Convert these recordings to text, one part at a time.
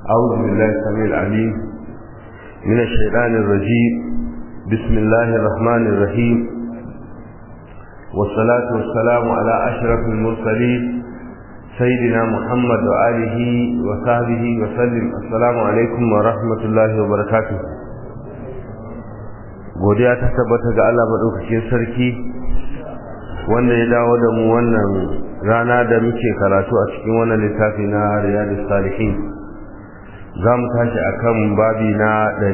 أعوذ بالله السميع العليم من الشيطان الرجيم بسم الله الرحمن الرحيم والصلاة والسلام على أشرف المرسلين سيدنا محمد وآله وصحبه وسلم السلام عليكم ورحمة الله وبركاته godiya ta tabbata ga Allah madaukakin sarki wanda ya dawo da mu wannan rana da muke karatu a cikin wannan littafi na Riyadus Salihin za mu tashi akan babi na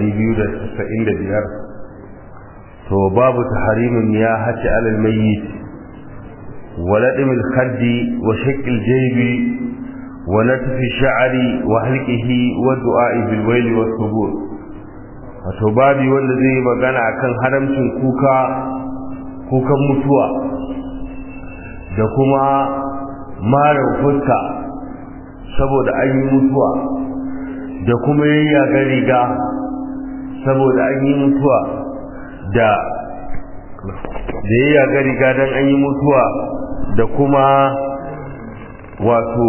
295 to babu tahrimin ya hati alal mayyit ولدم الخد وشق الجيب ونتف الشعر وحلقه والدعاء بالويل والثبور wato babi wanda zai yi magana akan haramcin kuka kukan mutuwa da kuma marar fuska saboda an yi mutuwa da kuma yayyaga riga saboda an yi mutuwa da da yayyaga riga don an yi mutuwa da kuma wato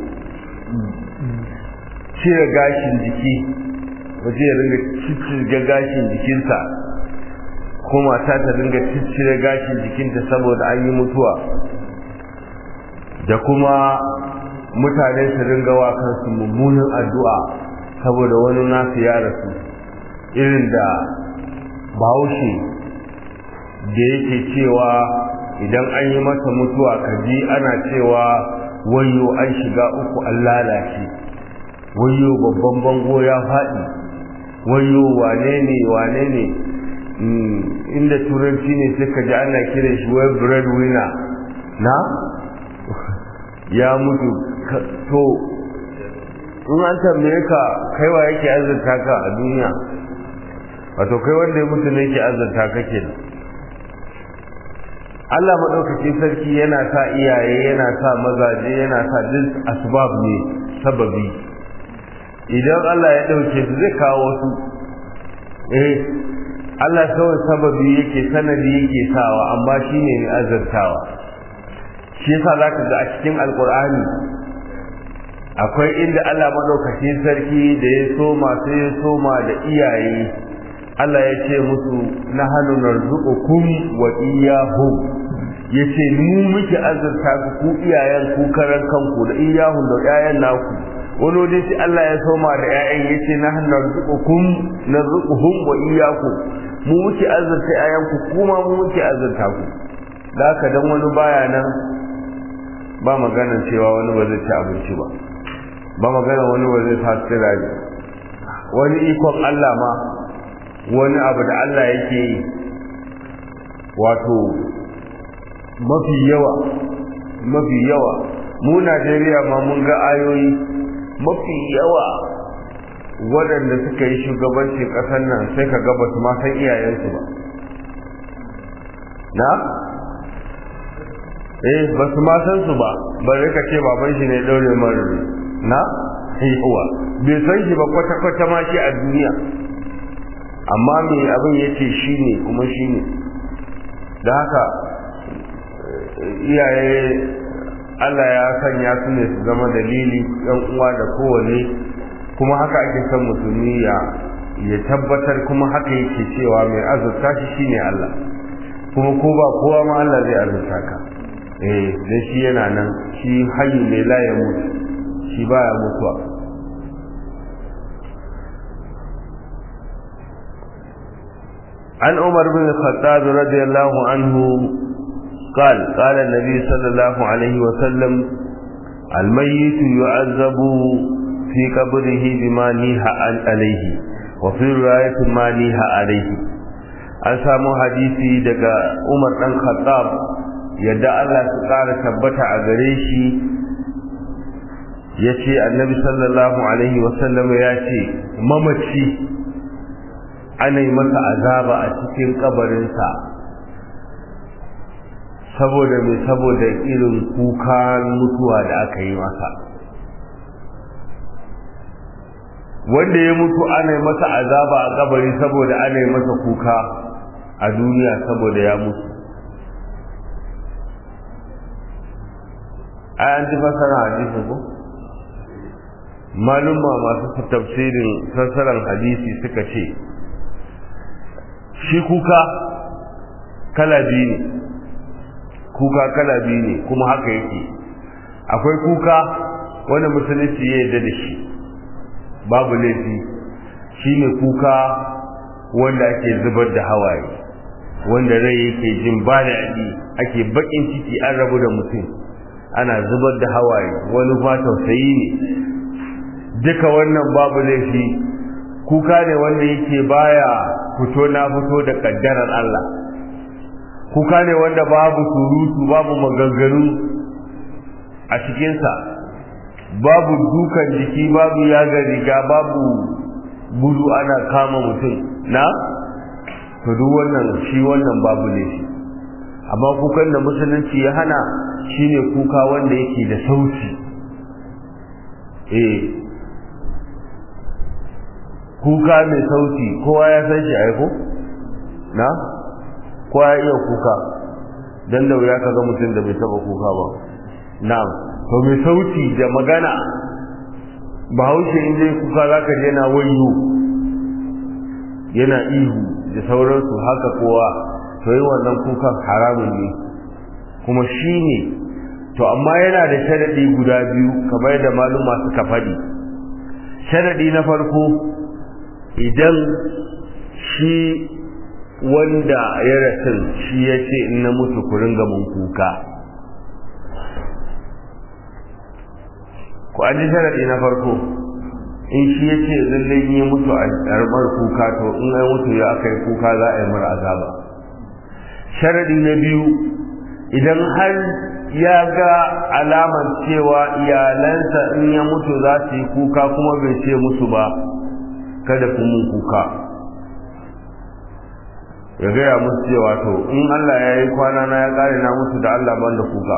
cire gashin jiki waje ya ringa ciccire gashin jikinsa ko mata ta ringa ciccire gashin jikinta saboda an yi mutuwa da kuma mutane su ringa wa kansu mummunan addu'a saboda wani nasu ya rasu irin da bahaushe da yake cewa idan an yi masa mutuwa kaji ana cewa wayo an shiga uku an lalace wayo babban bango ya faɗi wayo wane ne wane ne inda turanci ne suka ji ana kiran shi wai bread winner na ya mutu to in an tambaye ka kaiwa yake azurta ka a duniya wato kai wanda ya mutu ne yake azurta ka kenan Allah maɗaukaki sarki yana sa iyaye yana sa mazaje yana sa duk asbab ne sababi idan Allah ya ɗauke su zai kawo wasu eh Allah kawai sababi yake sanadi yake sawa amma shi ne mai azartawa shi yasa za ka ga a cikin alkur'ani akwai inda Allah maɗaukaki sarki da ya soma sai ya soma da iyaye Allah ya ce musu na hannu narzuqukum wa iyyahum yace mu muke azurta ku ku iyayen ku karan kanku da iyahun da iyayen naku wani waje sai Allah ya soma da ƴaƴan yace na hannu narzuqukum narzuquhum wa iyyakum mu muke azurta ƴaƴan ku kuma mu muke azurta ku da haka dan wani baya nan ba magana cewa wani ba zai ci abinci ba ba magana wani ba zai sa sirari wani ikon Allah ma wani abu da Allah yake yi wato mafi yawa mafi yawa mu Najeriya ma mun ga ayoyi mafi yawa waɗanda suka yi shugabancin ƙasar nan sai ka ga basu ma san iyayensu ba na eh basu ma san su ba bare ka ce baban shi ne daure mara na yawa bai san shi ba kwata-kwata ma shi a duniya amma me abin yace shine kuma shine da haka iyaye Allah ya sanya su ne su zama dalili yan uwa da kowane kuma haka ake son musulmi ya ya tabbatar kuma haka yake cewa mai azurta shi shine Allah kuma ko ba kowa ma Allah zai azurta ka eh dan shi yana nan shi hayyu ne la ya mutu shi baya mutuwa عن عمر بن الخطاب رضي الله عنه قال قال النبي صلى الله عليه وسلم الميت يعذب في قبره بما نيها عليه وفي رواية ما نيها عليه an samu hadisi daga Umar dan Khattab yadda Allah su ƙara tabbata a gare shi yace Annabi sallallahu alaihi wasallam ya ce mamaci ana yi masa azaba a cikin kabarinsa saboda mai saboda irin kuka mutuwa da aka yi masa wanda ya mutu ana yi masa azaba a kabari saboda ana yi masa kuka a duniya saboda ya mutu ai an ji fasara hadisi ko malumma masu tafsirin sassaran hadisi suka ce shi kuka kala biyu ne kuka kala biyu ne kuma haka yake akwai kuka wanda musulunci ya yarda da shi babu laifi shine kuka wanda ake zubar da hawaye wanda rai yake jin ba da ake bakin ciki an rabu da mutum ana zubar da hawaye wani fa tausayi ne duka wannan babu laifi kuka ne wanda yake baya fito na fito da kaddarar Allah kuka ne wanda babu surutu babu maganganu a cikinsa babu dukan jiki babu yaga riga babu gudu ana kama mutum na to duk wannan shi wannan babu laifi amma kukan da musulunci ya hana shine kuka wanda yake da sauti eh kuka mai sauti kowa ya san shi aiko na kowa ya iya kuka dan da wuya kaga mutum da bai taba kuka ba na'am to mai sauti da magana bahaushe in zai kuka zaka je na wayo yana ihu da sauransu haka kowa to yi wannan kukan haramun ne kuma shi ne to amma yana da sharadi guda biyu kamar da maluma suka faɗi sharadi na farko idan shi wanda ya rasu shi ya ce in na mutu ku ringa mun kuka ku an ji sharadi na farko in shi ya ce lallai yi mutu a ƙarɓar kuka to in ai mutu ya aka yi kuka za a yi mara azaba sharadi na biyu idan har ya ga alamar cewa iyalansa in ya mutu za su yi kuka kuma bai ce musu ba kada ku mun kuka ya gaya musu cewa to in Allah ya yi kwana na ya kare na mutu da Allah ban da kuka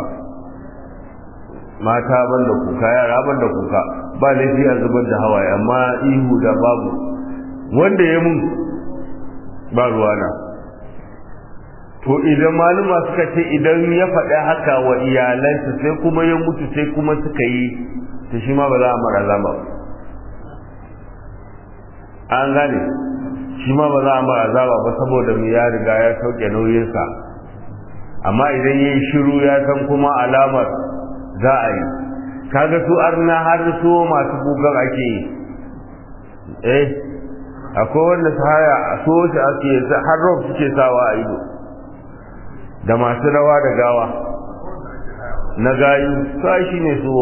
mata ban da kuka yara ban da kuka ba laifi a zubar da hawaye amma ihu da babu wanda ya mun ba ruwana to idan maluma suka ce idan ya faɗi haka wa iyalansa sai kuma ya mutu sai kuma suka yi to shi ma ba za a mara zama ba an gane shi ma ba za a mara zaba ba saboda mu ya riga ya sauke nauyinsa amma idan ya yi shiru ya san kuma alamar za a yi kaga su arna har su masu kukan ake yi eh akwai wanda su haya a so shi ake har rob suke sawa a ido da masu rawa da gawa na gayu sai shi ne su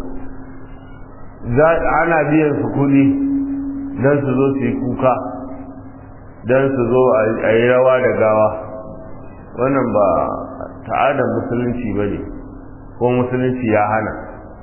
ana biyan su kudi don su zo su yi kuka don su zo a yi rawa da gawa wannan ba ta'adar musulunci ba ne ko musulunci ya hana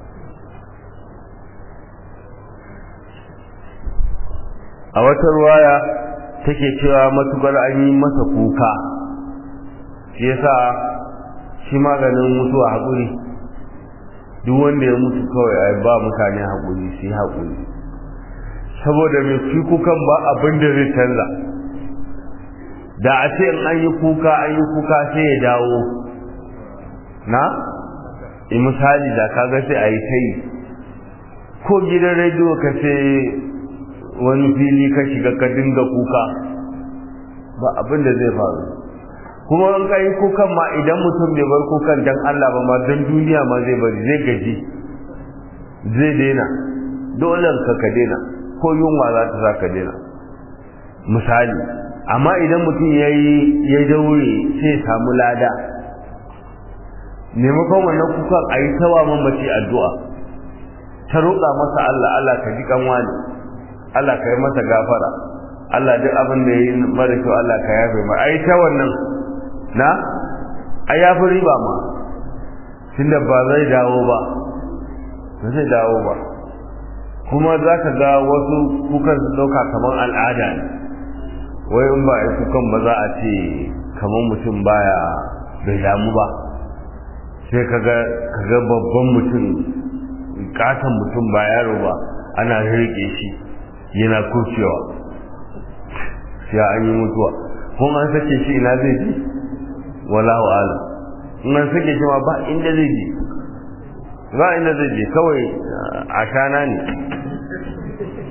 a wata ruwaya take cewa matukar an yi masa kuka shi yasa shi maganin mutuwa haƙuri duk wanda ya mutu kawai a ba mutane haƙuri su yi haƙuri saboda mai fi kukan ba abin da zai canza da a ce in an yi kuka an yi kuka sai ya dawo na misali da kaga sai a yi ta yi ko gidan rediyo ka ce wani fili ka shiga ka dinga kuka ba abin da zai faru kuma in ka yi kukan ma idan mutum bai bar kukan dan Allah ba ma don duniya ma zai bari zai gaji zai daina dole ka ka daina ko yunwa za ta sa ka daina misali amma idan mutum ya yi ya daure sai samu lada maimakon wannan kukan a yi tawa mamaci addu'a ta roƙa masa Allah Allah ka ji kanwa ne Allah ka yi masa gafara Allah duk abin da ya yi mara kyau Allah ka yafe ma a yi ta wannan na a yafi riba ma tunda ba zai dawo ba ba zai dawo ba kuma za ka ga wasu kukan su ɗauka kamar al'ada ne wai in ba a yi kukan ba za a ce kamar mutum baya bai damu ba sai ka ga babban mutum katon mutum ba yaro ba ana rike shi yana kurcewa sai an yi mutuwa kuma an sake shi ina zai ji wallahu ala in an sake shi ma ba inda zai je ba inda zai je kawai a shana ne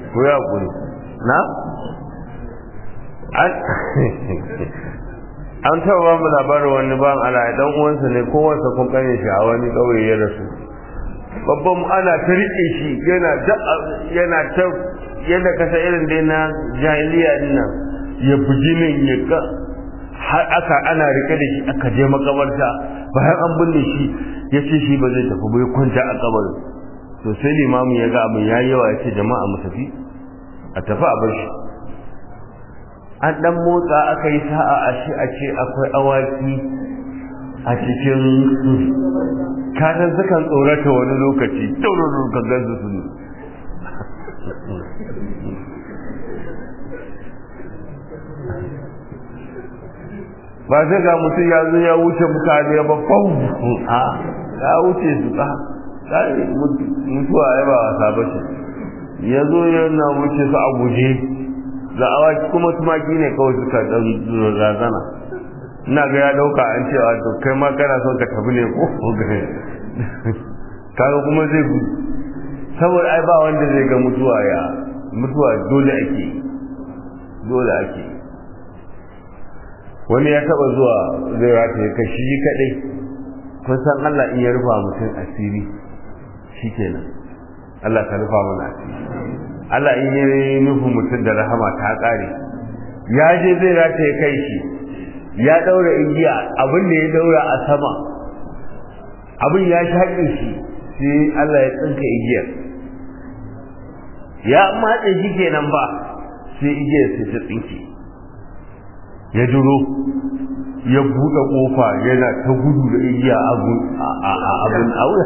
ko ya kuri na an an taɓa ba mu labarin wani ban ala dan uwansa ne kowansa kun kane shi a wani ƙauye ya rasu babban ana ta riƙe shi yana ta yana ta yadda kasa irin dai na jahiliya din nan ya buji nan ya ga har aka ana rike da shi aka je makabarta bayan an binne shi ya ce shi ba zai tafi ba ya kwanta a kabarin to sai limamin ya ga abin yayi yawa ya ce jama'a mu tafi a tafi a bar shi an dan motsa aka yi sa'a a shi a ce akwai awaki a cikin kasan sukan tsorata wani lokaci tauraro ka gansu su ne ba sai ga mutum ya zo ya wuce mutane ba fau a ya wuce su ka mutuwa ya ba wasa ba ce ya zo yana wuce su a guje ga awaki kuma tumaki ne kawai suka dan razana ina ga ya dauka an cewa to kai ma kana son ka tafi ne ko kaga kuma zai gudu saboda ai ba wanda zai ga mutuwa ya mutuwa dole ake dole ake wani ya taba zuwa zai rata ya kashi shi kadai kun san Allah in ya rufa mutum asiri shikenan Allah ka rufa mana asiri Allah in ya nufi mutum da rahama ta kare ya je zai rata ya kai shi ya daura igiya abin da ya daura a sama abin ya shaƙe shi sai Allah ya tsinka igiyar ya matse shi kenan ba sai igiyar sai ta tsinke ya duro ya buɗe ƙofa yana ta gudu da igiya abin aure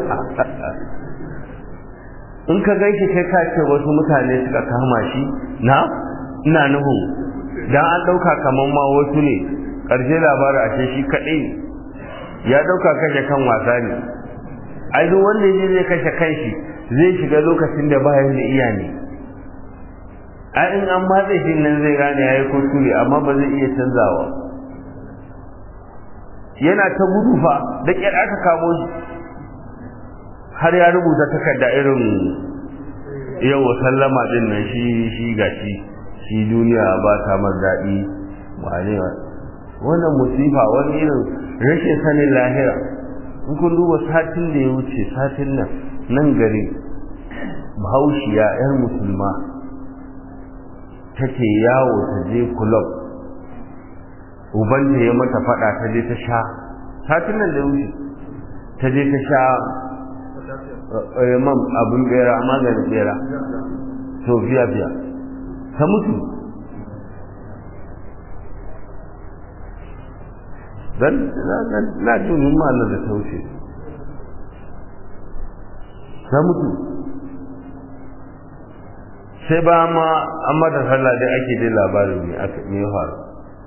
in ka gaishe kai ka ce wasu mutane suka kama shi na ina nuhu dan an ɗauka kamar ma wasu ne ƙarshe labarin ashe shi kaɗai ya ɗauka kashe kan wasa ne ai duk wanda ya zai kashe kanshi zai shiga lokacin da bayan da iya ne ai in an matse shi nan zai gane yayi kuskure amma ba zai iya canzawa yana ta gudu fa da kyar aka kamo shi har ya rubuta takarda irin yau sallama din nan shi shi gashi shi duniya ba ta mar daɗi wane wannan musifa wani irin rashin sanin lahira in kun duba satin da ya wuce satin nan nan gari bahaushiya 'yar musulma take yawo ta je kulob ubanta ya mata fada ta je ta sha satin nan da wuce ta je ta sha man abin bera maganin bera to fiya fiya ta mutu dan na jin ma'anar da ta wuce ta mutu sai ba ma an mata sallah dai ake dai labarin ne aka me ya faru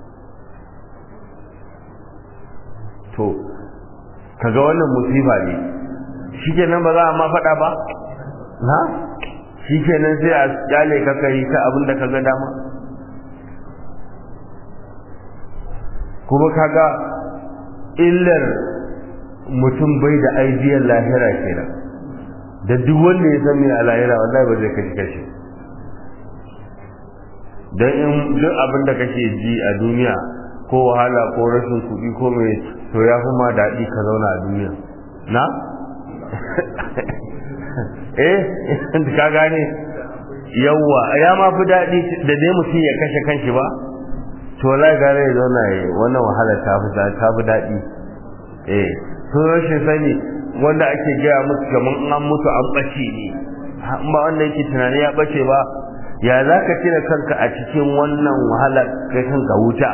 to kaga wannan musiba ne shikenan ba za a ma faɗa ba na shikenan sai a kyale ka kai ta abin da kaga dama kuma kaga illar mutum bai da aidiyar lahira kenan da duk wanda ya san me a lahira wallahi ba zai kashi kashi don in duk abin da kake ji a duniya ko wahala ko rashin kuɗi ko mai to ya fi ma daɗi ka zauna a duniya na? eh ka gane yawwa ya ma fi daɗi da dai mutum ya kashe kanshi ba to la gare ya zauna ya wannan wahala ta fi ta fi daɗi eh to rashin sani wanda ake gaya musu kamar an mutu an ɓace ne ba wanda yake tunani ya ɓace ba ya za ka cire kanka a cikin wannan wahala kai kanka wuta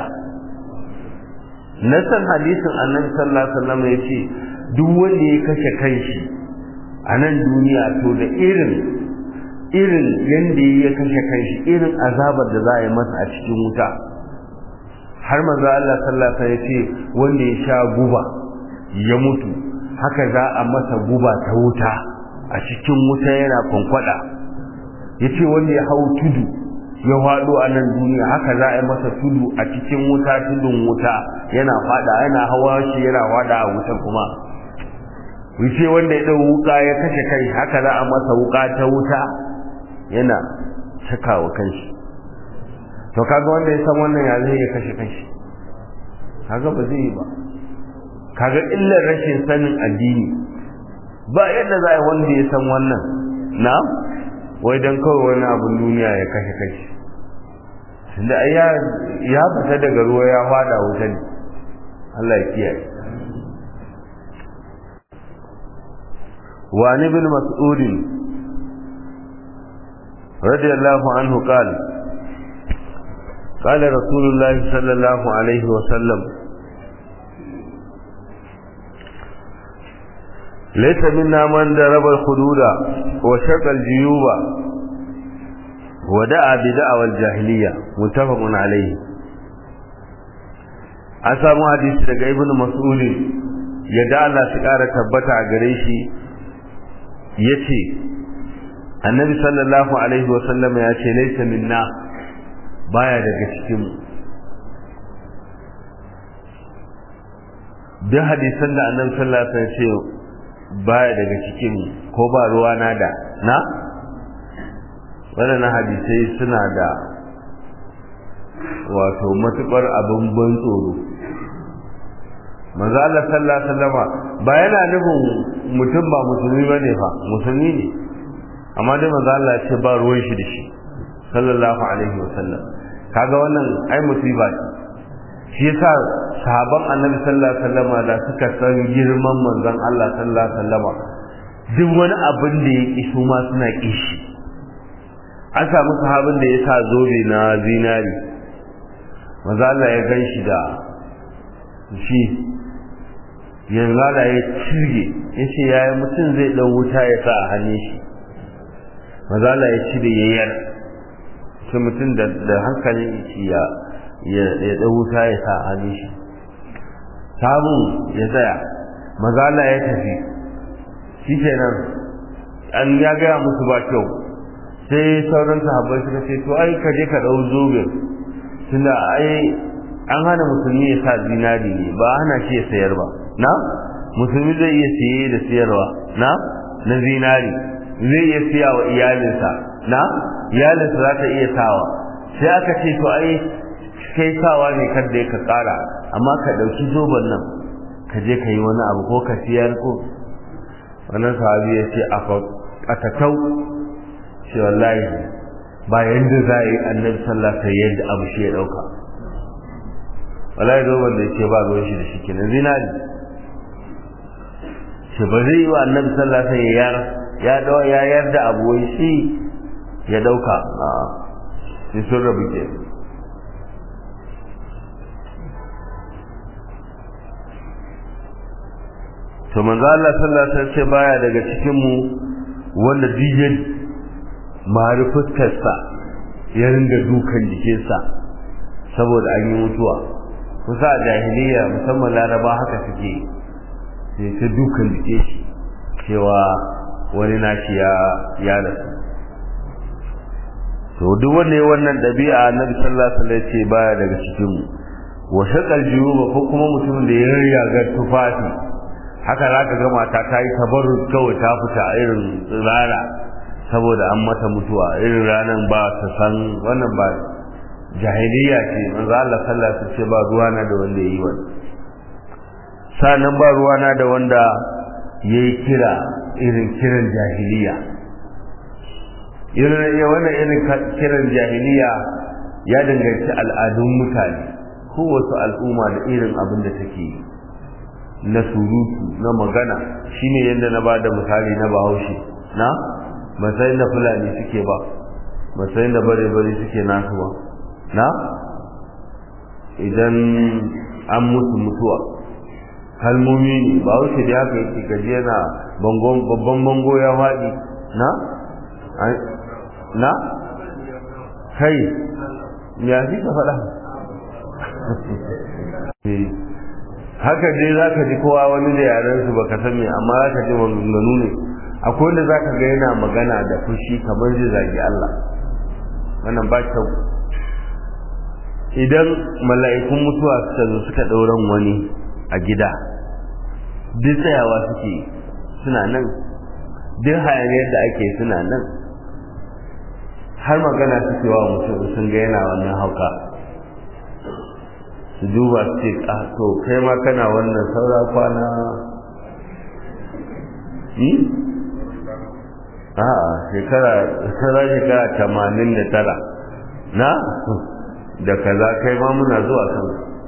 nasan hadisin annabi sallallahu alaihi wasallam ya ce duk wanda ya kashe kanshi a nan duniya to da irin irin yanda ya kashe kanshi irin azabar da za a yi masa a cikin wuta har manzo Allah sallallahu alaihi wasallam ya ce wanda ya sha guba ya mutu haka za a masa guba ta wuta a cikin wuta yana kwankwada ya ce wanda ya hau tudu ya faɗo a nan duniya haka za a yi masa tudu a cikin wuta tudun wuta yana faɗa yana hawa shi yana faɗa a wuta kuma wuce wanda ya ɗau wuka ya kashe kai haka za a masa wuka ta wuta yana cakawa kanshi to kaga wanda ya san wannan ya zai ya kashe kanshi kaga ba zai yi ba kaga illar rashin sanin addini ba yadda za a yi wanda ya san wannan na wai don kawai wani abin duniya ya kashe kanshi tunda ya ya fita daga ruwa ya fada wuta ne Allah ya kiyaye wa ni bil mas'ud radiyallahu anhu qala قال رسول الله صلى الله عليه وسلم ليس منا من ضرب الخدود وشق الجيوب ودعا بدعوى الجاهلية متفق عليه an samu hadisi daga ibn mas'ud yadda Allah shi kara tabbata a gare shi yace annabi sallallahu alaihi wa sallam ya ce laysa minna baya daga cikin mu duk hadisan da annabi sallallahu alaihi wa sallam ce baya daga cikin mu ko ba ruwa na da na waɗannan hadisai suna da wato matuƙar abin ban tsoro manzo Allah sallallahu alaihi wasallama ba yana nufin mutum ba musulmi bane fa musulmi ne amma dai manzo Allah ce ba ruwan shi da shi sallallahu alaihi wasallam kaga wannan ai musiba ce shi yasa sahaban annabi sallallahu alaihi wasallama da suka san girman manzon Allah sallallahu alaihi wasallama duk wani abin da ya kisu ma suna kishi an samu sahabin da ya sa zobe na zinari manzo Allah ya gan shi da shi yanzu da ya cirge ya ce yaya mutum zai ɗan wuta ya sa a hannun shi maza Allah ya cire yayyar sai mutum da hankalin shi ya ya ɗan wuta ya sa a hannun shi sabon ya tsaya maza Allah ya tafi shi kenan an ya gaya musu ba kyau sai sauran sahabbai suka ce to ai ka je ka ɗau zobe tunda ai an hana musulmi ya sa zinari ne ba hana shi ya sayar ba na musulmi zai iya siye da siyarwa na na zinari zai iya siya wa iyalinsa na iyalinsa za ta iya sawa sai aka ce to ai kai sawa ne kada ka kara amma ka dauki zoben nan ka je ka yi wani abu ko ka siyar ko wannan sahabi ya ce a takau ce wallahi ba yanda za a yi annabi sallallahu alaihi wasallam yadda abu shi ya dauka wallahi zoben da yake ba ruwan shi da shi kenan zinari shi ba zai yi wa annabi sallallahu alaihi wasallam ya ya dawo ya yarda abu wai shi ya dauka a sai sun rabu ke to manzo Allah sallallahu alaihi wasallam baya daga cikin mu wanda dijin mari fuskarsa ya ringa dukan jikinsa saboda an yi mutuwa kusa a jahiliya musamman laraba haka suke sai ta dukan jike shi cewa wani nashi ya ya rasu to duk wanda ya wannan dabi'a annabi sallallahu alaihi wasallam ce baya daga cikin mu wa shaqal juyuba ko kuma mutumin da ya riga tufafi haka zaka ga mata ta yi tabarruz kawai ta fita irin rana saboda an mata mutuwa irin ranan ba ta san wannan ba jahiliya ce manzo Allah sallallahu alaihi wasallam ce ba ruwana da wanda yayi wannan sanan ba ruwana da wanda yayi kira irin kiran jahiliya irin wannan irin kiran jahiliya ya danganci al'adun mutane kowace al'umma da irin abin da take yi na surutu na magana shine yadda na bada misali na bahaushe na matsayin da fulani suke ba matsayin da bare-bare suke nasu ba na idan an musu mutuwa kalmomi ne ba wuce da haka yake gaji yana babban bango ya faɗi na na kai ya fi ka faɗa haka dai za ka ji kowa wani da yarensu ba ka san me amma za ka ji maganganu ne akwai wanda za ka ga yana magana da fushi kamar zai zagi Allah wannan ba kyau idan mala'ikun mutuwa suka zo suka ɗauran wani a gida duk tsayawa suke suna nan duk hayaniyar da ake suna nan har magana suke wa mutum sun ga yana wannan hauka su duba su ce to kai ma kana wannan saura kwana yi? a'a shekara saura shekara tamanin da tara na da kaza kai ma muna zuwa kan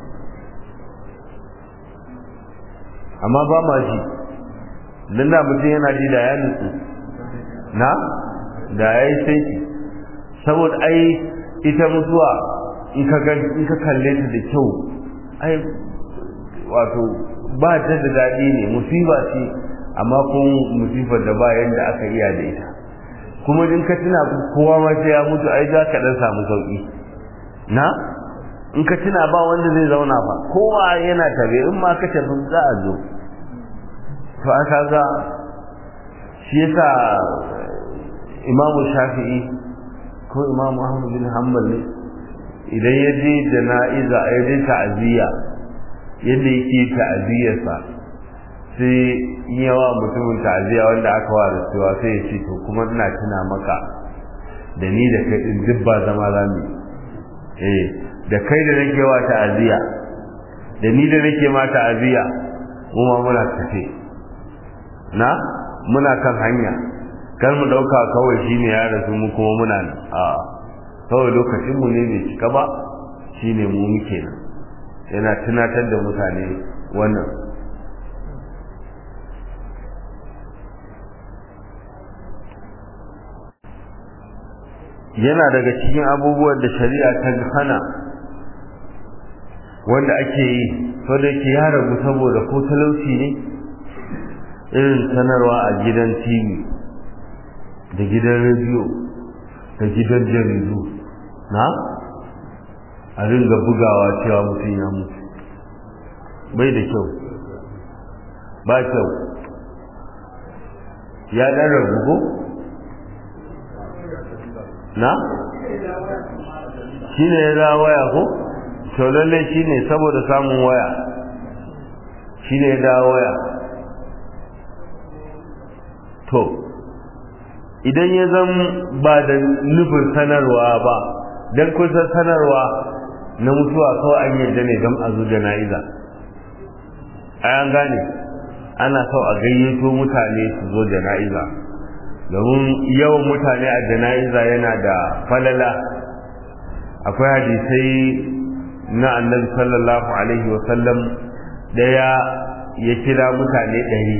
amma ba ma ji don da mutum yana ji da ya nutsu na da ya yi saiti saboda ai ita mutuwa in ka kalle ta da kyau ai wato ba ta da daɗi ne musiba ce amma kuma musibar da ba yadda aka iya da ita kuma in ka tuna kowa ma sai ya mutu ai za ka dan samu sauki na in ka tuna ba wanda zai zauna fa kowa yana tabe in ma ka tafi za a zo to aka ga shi yasa imamu shafi'i ko imamu ahmad bin hanbal ne idan ya je jana'iza ya je ta'aziyya yadda yake ta'aziyyarsa sai yawa mutumin ta'aziyya wanda aka wa da cewa sai ya ce to kuma ina tuna maka da ni da kai din duk ba zama zamu eh da kai da nake wa ta'aziyya da ni da nake ma ta'aziyya mu ma muna tafe na muna kan hanya kar mu dauka kawai shine ya rasu mu kuma muna nan a kawai lokacin mu ne bai cika ba shine mu muke nan yana tunatar da mutane wannan yana daga cikin abubuwan da shari'a ta hana wanda ake yi so da yake ya ragu saboda ko talauci ne irin sanarwa a gidan tv da gidan rediyo da gidan jaridu na a ringa bugawa cewa mutum ya mutu bai da kyau ba kyau ya ɗan ragu ko na shi ne ya za waya ko to lallai shi ne saboda samun waya shi ne ya da waya to idan ya zan ba da nufin sanarwa ba don kusan sanarwa na mutuwa kawai an yadda ne don a zo jana'iza a yan gane ana so a gayyato mutane su zo jana'iza domin yawan mutane a jana'iza yana da falala akwai hadisai na annabi sallallahu alaihi wasallam daya ya kira mutane ɗari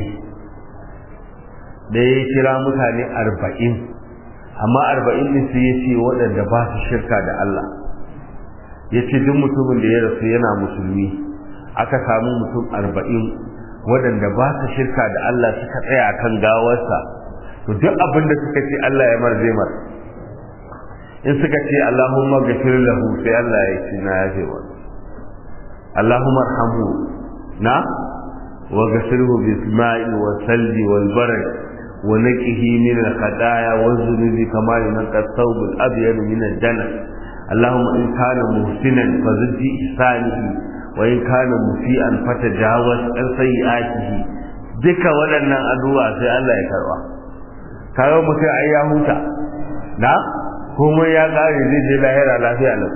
da ya kira mutane arba'in amma arba'in ɗin su ya ce waɗanda ba su shirka da Allah ya ce duk mutumin da ya rasu yana musulmi aka samu mutum arba'in waɗanda ba su shirka da Allah suka tsaya kan gawarsa to duk abin da suka ce Allah ya marze mar in suka ce Allahumma gafir lahu sai Allah ya ce na yafe wa Allahumma arhamhu na wa gafirhu bil ma'i wa salji wal barad wa naqihi min al khataaya wa dhunubi kama yunqa thawb al abyad min al jannah Allahumma in kana muhsinan fazid ihsanihi wa in kana musian fatajawaz an sayyi'atihi duka waɗannan addu'a sai Allah ya karba kayo mutum ai ya huta na komai ya kare zai je lahira lafiya lau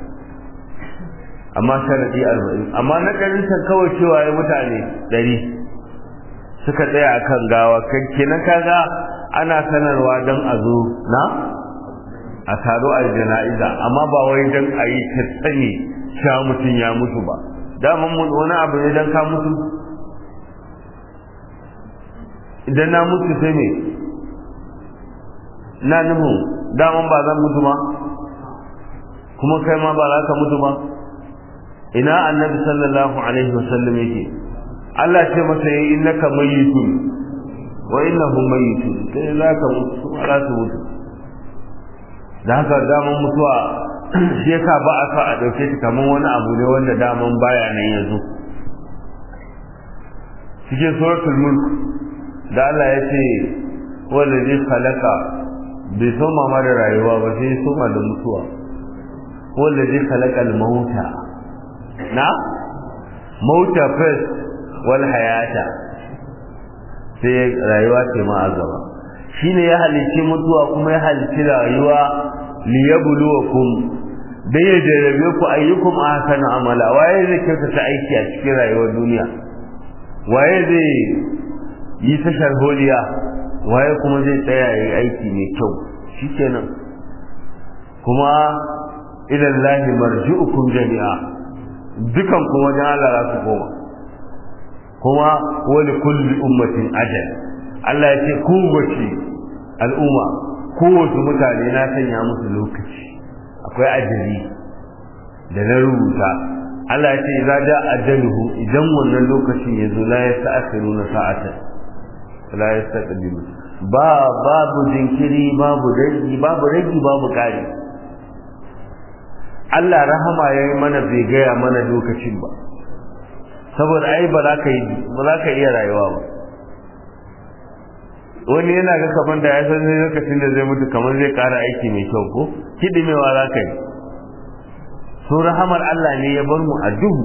amma sharadi arba'in amma na ƙarshen kawai cewa ya mutane ɗari suka tsaya a kan gawa kenan kaga ana sanarwa don a zo na a taro a jana'iza amma ba wai don a yi ta sani cewa mutum ya mutu ba daman wani abu ne don ka mutu idan na mutu sai me na nufin daman ba zan mutu ba kuma kai ma ba za ka mutu ba ina annabi sallallahu alaihi wasallam yake Allah ce masa yi innaka mayyitun wa innahum mayyitun kai za ka mutu kuma za su mutu da haka daman mutuwa shi yasa ba a sa a dauke ta kamar wani abu ne wanda daman baya nan yanzu cikin suratul mulk da Allah ya ce wallazi khalaqa bai soma ma da rayuwa ba sai soma da mutuwa wallazi khalaqal mauta na mauta first wal hayata sai rayuwa ce ma a gaba shine ya halicci mutuwa kuma ya halicci rayuwa liyabluwakum dai ya jarabe ku ayyukum ahsanu amala waye zai kyautata aiki a cikin rayuwar duniya waye zai yi ta sharholiya waye kuma zai tsaya yi aiki mai kyau shikenan kuma ila lahi marji'ukum jami'a dukan ku wajen Allah za su koma kuma wani kulli ummatin ajal Allah ya ce kowace al'umma kowace mutane na sanya musu lokaci akwai ajali da na rubuta Allah ya ce za da ajaluhu idan wannan lokacin ya zo la yasta'khiruna sa'atan la yastaqdimu ba babu jinkiri babu ragi babu ragi babu kare Allah rahama yayi mana bai gaya mana lokacin ba saboda ai ba za ka yi ba za ka iya rayuwa ba wani yana ga kaman da ya san lokacin da zai mutu kamar zai kara aiki mai kyau ko kidimewa za ka yi so rahamar Allah ne ya bar mu a duhu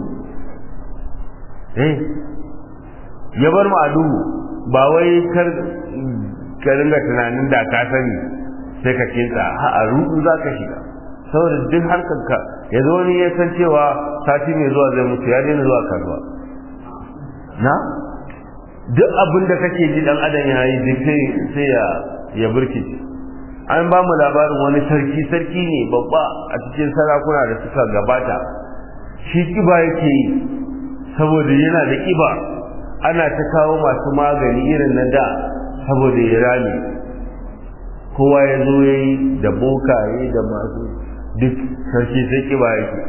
eh ya bar mu a duhu ba wai kar ka ringa tunanin da ka sani sai ka kinta a rudu za ka shiga saboda duk harkar ka ya zo wani ya san cewa sati mai zuwa zai mutu ya daina zuwa kasuwa na duk abin da kake ji dan adam ya yi duk sai ya ya burkice an ba mu labarin wani sarki sarki ne babba a cikin sarakuna da suka gabata shi kiba yake yi saboda yana da kiba ana ta kawo masu magani irin na da saboda ya rame kowa ya zo ya yi da bokaye da masu duk sarki sai kiba yake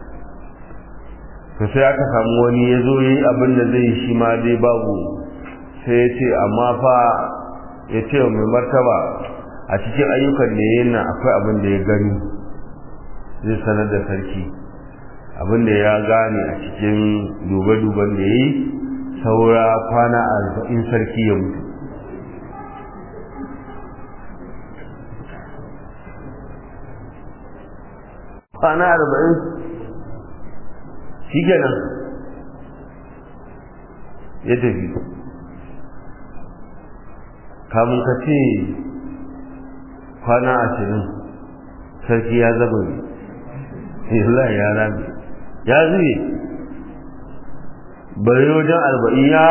to sai aka samu wani ya zo ya yi abin da zai shi ma dai babu sai ya ce amma fa ya ce wa mai martaba a cikin ayyukan da ya nan akwai abin da ya gani zai sanar da sarki abin da ya gane a cikin dube-duben da ya yi saura kwana arba'in sarki ya mutu kwana arba'in shi kenan ya tafi kamun ka ce kwana ashirin sarki ya zaba ne Allah ya rami ya zuye bari wajen arba'in ya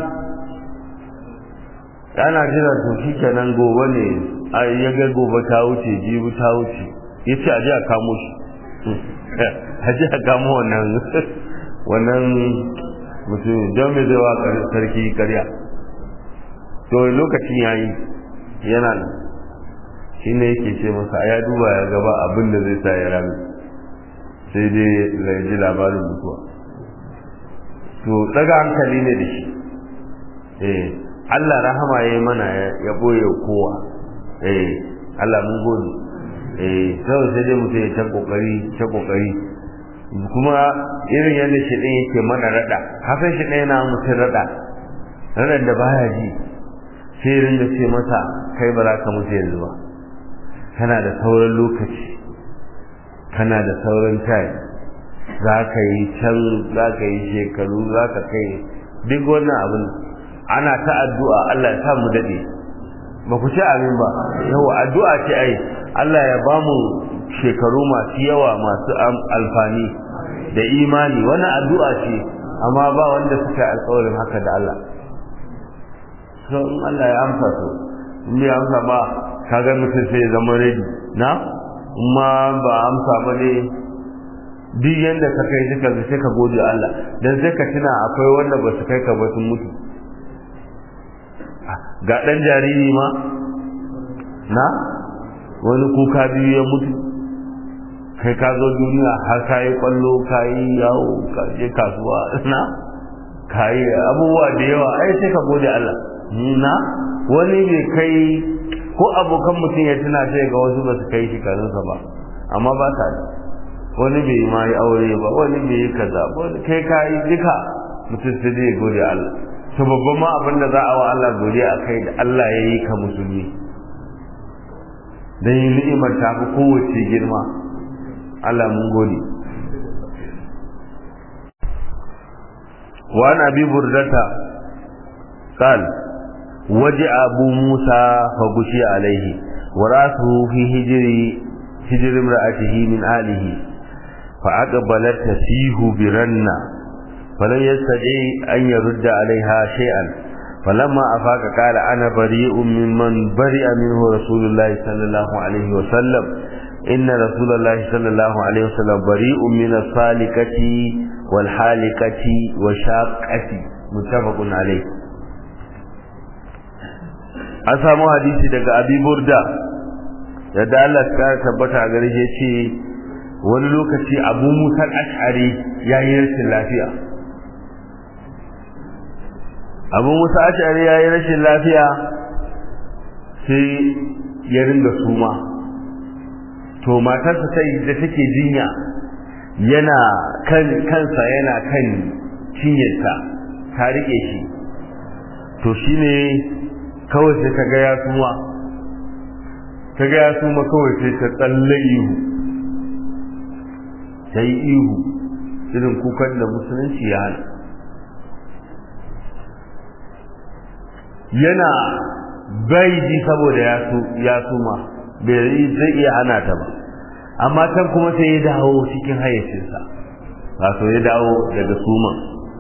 yana jira to shi kenan gobe ne a ya ga gobe ta wuce jibi ta wuce ya ce a ji a kamo shi a ji a kamo wannan wannan mutum don mai zai wa sarki karya to lokacin ya yi yana nan shi ne yake ce masa a ya duba ya gaba abin da zai sa ya rami sai dai ya ji labarin mutuwa to daga hankali ne da shi eh Allah rahama ya yi mana ya ɓoye kowa eh Allah mun gode eh sai sai dai mutum ya ta kokari ta kokari kuma irin yadda shi ɗin yake mana rada hakan shi ɗaya na mutum rada radan da baya ji sai ringa ce masa kai ba za ka mutu yanzu ba kana da sauran lokaci kana da sauran time za ka yi can za ka yi shekaru za ka kai duk wannan abin ana ta addu'a Allah ya sa mu daɗe ba ku ce amin ba yawa addu'a ce ai Allah ya ba mu shekaru masu yawa masu alfani da imani wannan addu'a ce amma ba wanda suka alƙawarin haka da Allah so in Allah ya amsa to in bai amsa ba kaga mutum sai ya zama ready na amma ba amsa ba ne duk yanda ka kai duka sai ka gode Allah dan sai ka tuna akwai wanda ba su kai ka ba sun mutu ga dan jariri ma na wani kuka biyu ya mutu kai ka zo duniya har ka yi kwallo ka yi yawo ka je kasuwa na ka yi abubuwa da yawa ai sai ka gode Allah na wani bai kai ko abokan mutum ya tuna sai ga wasu ba su kai shekarunsa ba amma ba sa wani bai ma yi aure ba wani bai yi kaza wani kai ka yi duka mutum sai dai gode Allah to babban ma abin da za a wa Allah godiya a kai da Allah ya yi ka musulmi dan yi ni'imar ta fi kowace girma Allah mun gode wa na bi burdata قال وجع أبو موسى فغشي عليه ورأسه في هجر hijr imra'atihi min alihi fa aqbalat tasihu biranna falan yastadi an yurda alaiha shay'an فلما أفاق قال أنا بريء ممن برئ منه رسول الله صلى الله عليه وسلم إن رسول الله صلى الله عليه وسلم بريء من الصالكة والحالكة والشاقة متفق عليه an samu hadisi daga abi burda yadda Allah ya tabbata a gare shi ce wani lokaci abu musal ash'ari ya yi rashin lafiya abu musa ash'ari ya yi rashin lafiya sai ya ringa suma to matarsa sai da take jinya yana kan kansa yana kan cinyarta ta rike shi to shine kawai sai ta ga ya suma ta ga ya suma kawai sai ta tsalle ihu ta yi ihu irin kukan da musulunci ya hana yana bai ji saboda ya suma bai zai iya hana ta ba amma can kuma sai ya dawo cikin hayyacinsa wato ya dawo daga suman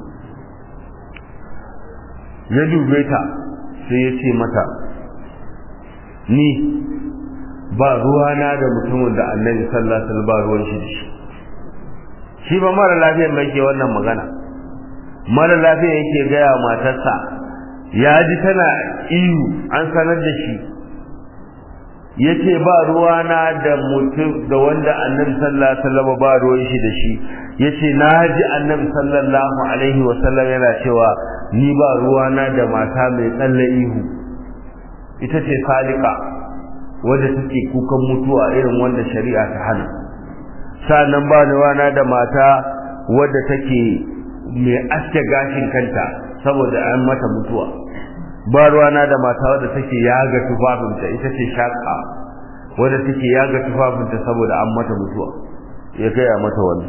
ya dube ta sai ya ce mata ni ba ruwana da mutumin da annabi sallallahu alaihi wasallam ba ruwan shi da shi shi ba mara lafiyar mai ke wannan magana mara lafiya yake gaya matarsa ya ji tana iyu an sanar da shi yace ba ruwana da mutum da wanda annabi sallallahu alaihi wasallam ba ruwan shi da shi yace na ji annabi sallallahu alaihi wasallam yana cewa ni ba ruwana da mata mai tsalle ihu ita ce salika wadda take kukan mutuwa irin wanda shari'a ta hana sannan ba ruwana da mata wadda take mai aske gashin kanta saboda an mata mutuwa ba ruwana da mata wadda take yaga tufafinta ita ce shaka wadda take yaga tufafinta saboda an mata mutuwa ya gaya mata wani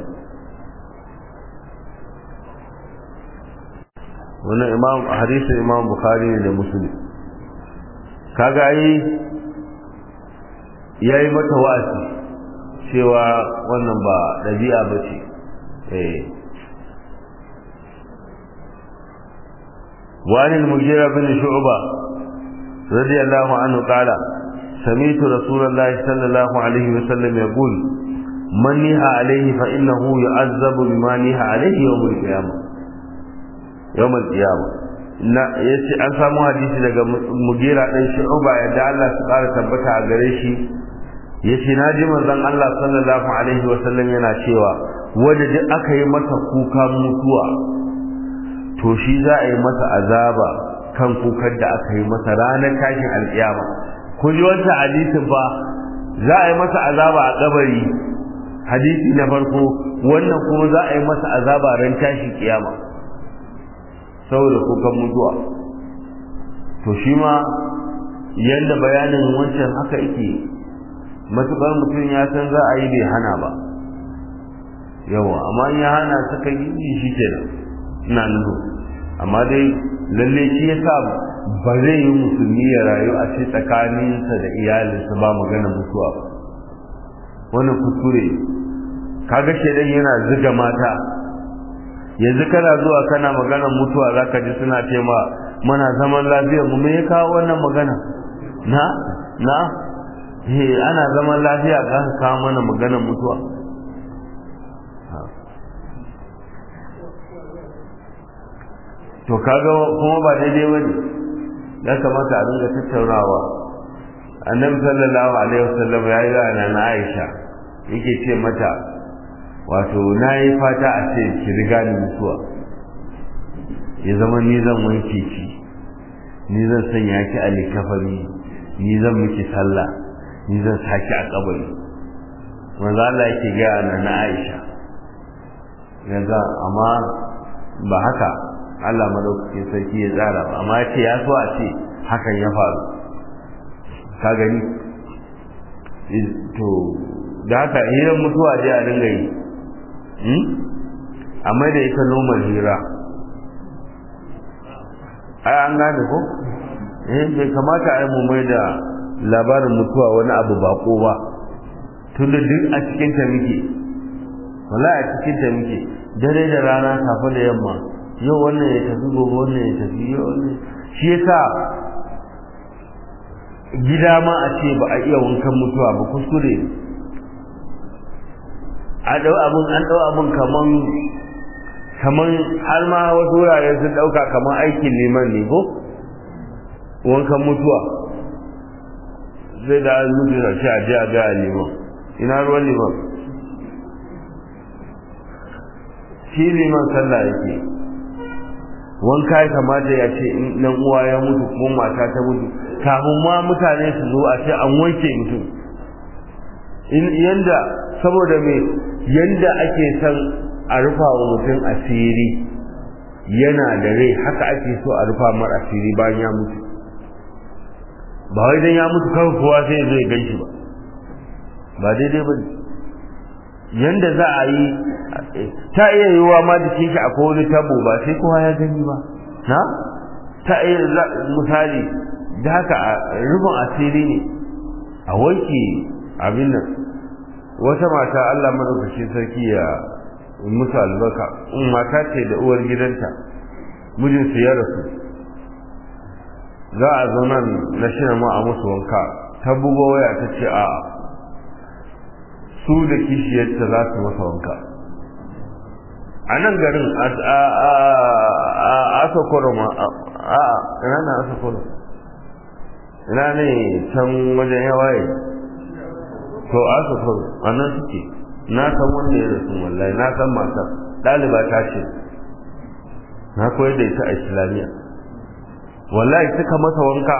wannan imam hadisin imam bukhari ne da muslim kaga ai yayi mata wa'azi cewa wannan ba dabi'a bace eh وعن المغيرة بن شعبة رضي الله عنه قال سمعت رسول الله صلى الله عليه وسلم يقول من نهى عليه فإنه يعذب بما نهى عليه يوم القيامة يوم القيامة na yace an samu hadisi daga mugira dan shu'ba yadda Allah su ƙara tabbata a gare shi yace naji manzon Allah sallallahu alaihi wa sallam yana cewa wanda duk aka yi masa kuka mutuwa to shi za a yi masa azaba kan kukan da aka yi masa ranar tashin alkiyama ku ji wancan hadisin fa za a yi masa azaba a kabari hadisi na farko wannan kuma za a yi masa azaba ran tashin kiyama saboda kukan mutuwa to shi ma yadda bayanin wancan haka yake matukar mutum ya san za a yi bai hana ba yawa amma in ya hana suka yi shi kenan ina nuhu amma dai lalle shi yasa ba zai yi musulmi ya rayu a ce tsakaninsa da iyalinsa ba magana mutuwa ba wannan kuskure kaga shedan yana ziga mata yanzu kana zuwa kana magana mutuwa zaka ji suna ce ma mana zaman lafiya mu me ya kawo wannan magana na na eh ana zaman lafiya ka kawo mana magana mutuwa to kaga kuma ba daidai bane ya kamata a dinga tattaunawa annabi sallallahu alaihi wasallam ya yi wa na Aisha yake ce mata wato nayi fata a ce ki riga ni mutuwa ya zama ni zan wanke ki ni zan sanya ki a likafari ni zan miki sallah ni zan saki a kabari manzo Allah yake ga na Aisha yanzu amma ba haka Allah madaukakin sarki ya tsara ba amma ya ce ya so a ce hakan ya faru ka gani to da haka hirar mutuwa dai a dinga yi amma da ita nomar hira ai an gane ko eh bai kamata ai mu mai da labarin mutuwa wani abu bako ba tunda duk a cikin ta muke wallahi a cikin ta muke dare da rana safe da yamma yau wannan ya tafi gobe wannan ya tafi yau wannan shi yasa gida ma a ce ba a iya wankan mutuwa ba kuskure a dau abun an dau abun kaman kaman har ma wasu wurare sun dauka kaman aikin liman ne ko wankan mutuwa zai da an mutu da shi a ji a ga liman ina ruwan liman shi liman sallah yake wanka ya kamata ya ce in dan uwa ya mutu ko mata ta mutu kafin ma mutane su zo a ce an wanke mutum in yanda saboda me yanda ake son a rufa wa mutum asiri yana da rai haka ake so a rufa mar asiri bayan ya mutu ba wai dan ya mutu kawai kowa sai zai gan shi ba ba daidai ba ne yanda za a yi ta iya yiwuwa ma jikin shi akwai wani tabo ba sai kowa ya gani ba na ta iya misali da haka rufin asiri ne a wanke abin nan wata mata Allah madaukakin sarki ya musu albarka mata ce da uwar gidanta mijinsu ya rasu za a zo nan na shi ma a musu wanka ta bugo waya ta ce a su da kishiyarta za su masa wanka a nan garin a asokoro ma a ina na asokoro ina ne can wajen yawaye to asokoro a nan suke na san wanda ya rasu wallahi na san matar ɗaliba ta ce na koyar da ita a islamiyya wallahi suka masa wanka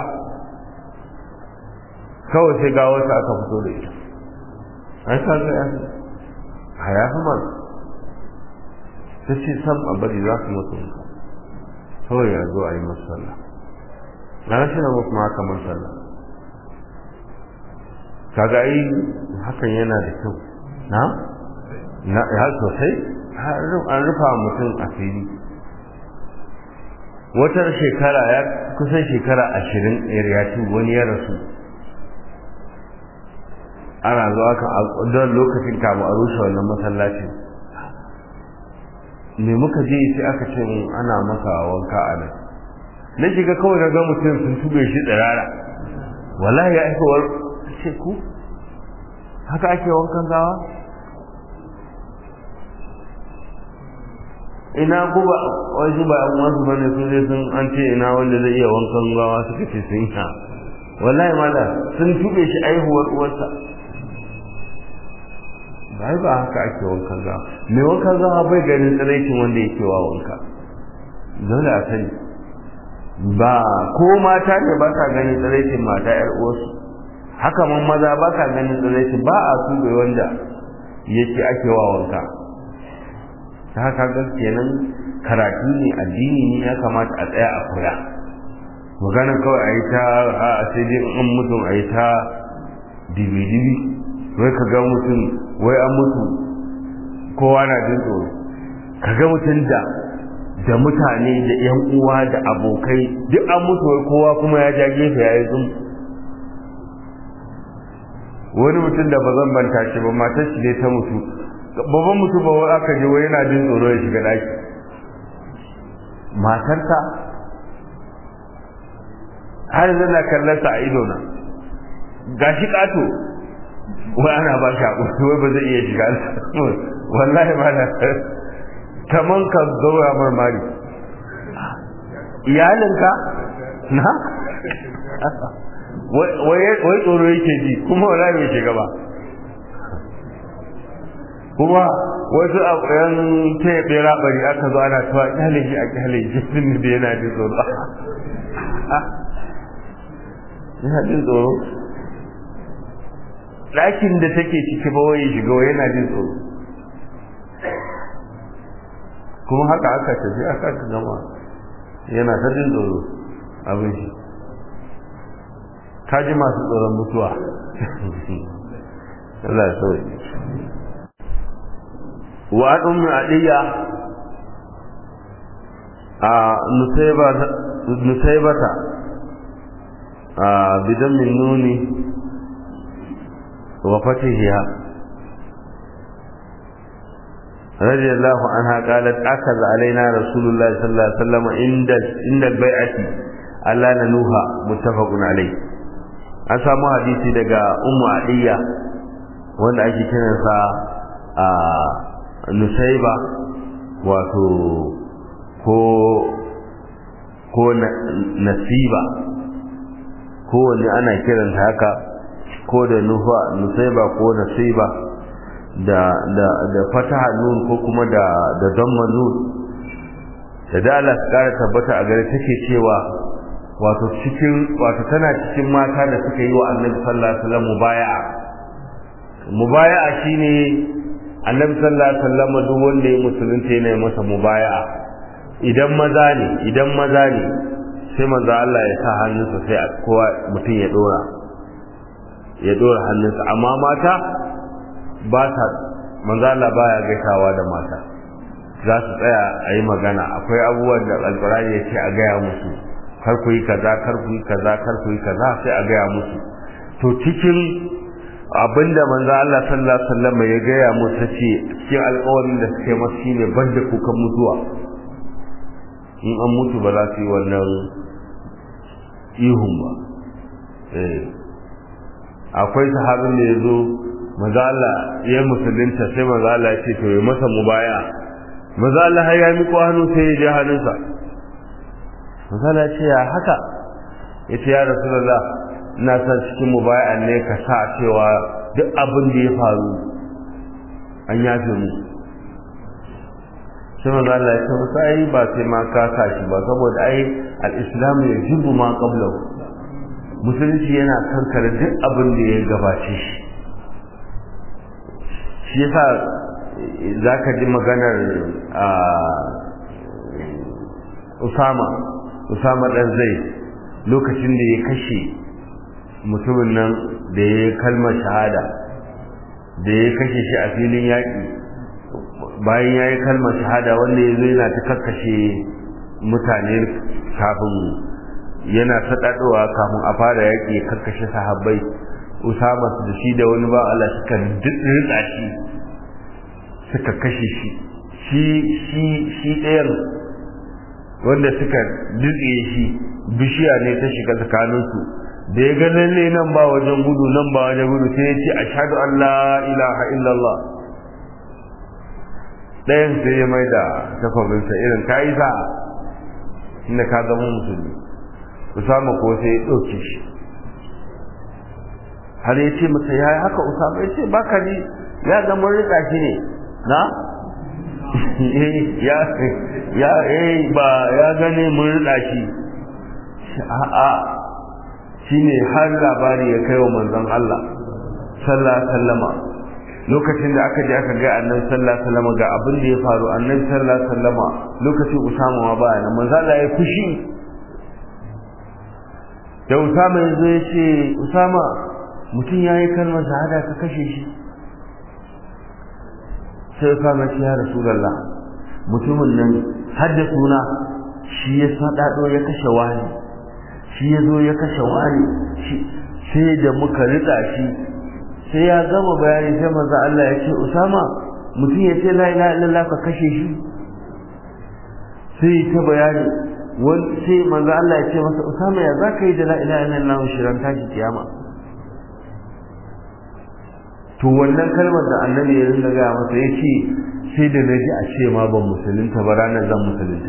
kawai sai ga wata aka fito da ita an sa ga yafi a yafi man ta ce sam a bari za su mutu wanka kawai ya zo a yi masu sallah na rashin da musu haka man sallah kaga ai hakan yana da kyau na na ya sosai an rufa mutum asiri wata shekara ya kusan shekara ashirin yariyatu wani ya rasu ana zuwa kan don lokacin kamu a rushe wannan masallacin me muka je sai aka ce ana masa wanka a nan na shiga kawai na ga mutum sun tube shi tsirara wallahi ya aikowar ce ku haka ake wankan gawa ina kuma wasu ba an wasu bane sun je sun an ce ina wanda zai iya wankan gawa suka ce sun yi wallahi mala sun tube shi aihuwar uwarsa ba ba haka ake wankan gawa mai wankan gawa bai ganin tsiraikin wanda yake wa wanka dole a sani ba ko mata ne ba ka ganin tsiraikin mata yar uwarsu haka man maza ba ka ganin tsiraikin ba a tube wanda yake ake wa wanka ta haka ga kenan karatu ne addini ne ya kamata a tsaya a kula magana kawai a yi ta a sai dai an mutum a yi ta dibi-dibi wai ka ga mutum wai an mutu kowa na jin tsoro ka ga mutum da da mutane da yan uwa da abokai duk an mutu wai kowa kuma ya ja gefe ya yi zum wani mutum da ba zan banta shi ba matar shi ne ta mutu babban mutum ba wai aka je wai yana jin tsoro ya shiga daki matarsa har zana kallon sa a ido na gashi kato wai ana ba shi hakuri wai ba zai iya shiga wallahi ba na kaman ka zaura marmari iyalinka na wai tsoro yake ji kuma wallahi bai shiga ba kuma wasu yan taya bera bari aka zo ana tawa kyale shi a kyale shi sun da yana jin tsoro yana jin tsoro ɗakin da take ciki ba wai shiga wai yana jin tsoro kuma haka aka tafi aka ka gama yana ta jin tsoro abin shi ka ji masu tsoron mutuwa Allah ya sauye wa an ummi adiya a nusaibata a bidan min nuni wa fatihiha رضي الله عنها قالت أخذ علينا رسول الله صلى الله عليه وسلم عند عند البيعة ألا ننوها متفق عليه an samu hadisi daga ummu adiyya wanda ake kiransa a nusaiba wato ko ko nasiba ko wani ana kiranta haka ko da nufa nusaiba ko nasiba da da da fataha nun ko kuma da da damma nun da dala kara tabbata a gare take cewa wato cikin wato tana cikin mata da suka yi wa Annabi sallallahu alaihi wasallam mubaya'a mubaya'a shine Annabi sallallahu alaihi wasallam duk wanda ya musulunta yana masa mubaya'a idan maza ne idan maza ne sai manzo Allah ya sa hannunsa sai kowa mutum ya dora ya dora hannunsa amma mata ba ta manzo Allah baya gaisawa da mata za su tsaya a yi magana akwai abubuwan da alkurani ya ce a gaya musu kar ku yi kaza kar ku yi kaza kar ku yi kaza sai a gaya musu to cikin abinda manzo Allah sallallahu alaihi wasallam ya gaya musu ce cikin alƙawarin da suke masa shine banda kukan mutuwa in an mutu ba za su yi wannan ihun ba eh akwai sahabin da ya zo maza Allah ya musulunta sai maza Allah ya ce to ya masa mubaya maza Allah har ya miƙo hannu sai ya ji hannunsa maza Allah ya ce ya haka ya ce ya rasulullah ina son cikin mubaya ne ka sa cewa duk abin da ya faru an yafe mu sai maza Allah ya ce musa ai ba sai ma ka sa shi ba saboda ai al-islam ya jibu ma qablahu musulunci yana kankare duk abin da ya gabace shi shi yasa za ka ji maganar usama usama ɗan zai lokacin da ya kashe mutumin nan da ya yi kalmar shahada da ya kashe shi a filin yaƙi bayan ya yi kalmar shahada wanda ya zo yana ta kakkashe mutane kafin yana saɗaɗowa kafin a fara yaƙi ya kakkashe sahabbai usama da shi da wani ba Allah suka rika shi suka kashe shi shi shi shi ɗayan wanda suka dutse shi bishiya ne ta shiga tsakaninsu da ya ga lalle nan ba wajen gudu nan ba wajen gudu sai ya ce ashhadu an la ilaha illallah ɗayan sai ya mai da takwabinsa irin ka yi sa'a inda ka zama musulmi usama ko sai ya ɗauke shi har ya ce masa ya yi haka usama ya ce baka ni ya zama rika shi ne na ya ya eh ba ya gane mun rika shi a'a shine har labari ya kai wa manzon Allah sallallahu alaihi wasallama lokacin da aka je aka ga annabi sallallahu alaihi wasallama ga abin da ya faru annabi sallallahu alaihi wasallama lokacin usama ma ba nan manzon Allah ya fushi da usama ya zo ya ce usama mutum ya yi kalmar shahada ka kashe shi sai ya kama shi ya rasulallah mutumin nan har da suna shi ya sadado ya kashe wani shi ya zo ya kashe wani sai da muka rika shi sai ya gama bayani sai manzo Allah ya ce Usama mutum ya ce la ilaha illallah ka kashe shi sai ta bayani wani sai manzo Allah ya ce masa Usama ya zaka yi da la ilaha illallah shirin tashi kiyama to wannan kalmar da annabi ya rinda gaya masa ya ce sai da naji a ce ma ban musulunta ba ranar zan musulunta